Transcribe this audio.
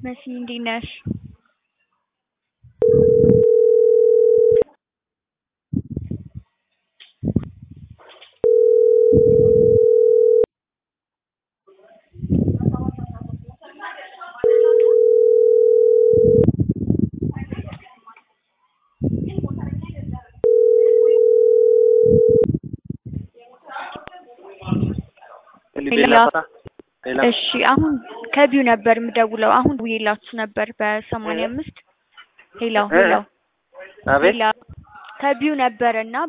መሲ እንዴት ነሽ? ሌላ እሺ አሁን ከቢዩ ነበር የምደውለው። አሁን ደውዬላችሁ ነበር በሰማንያ አምስት ሄሎ ሄሎ አቤት ሄሎ ከቢዩ ነበር እና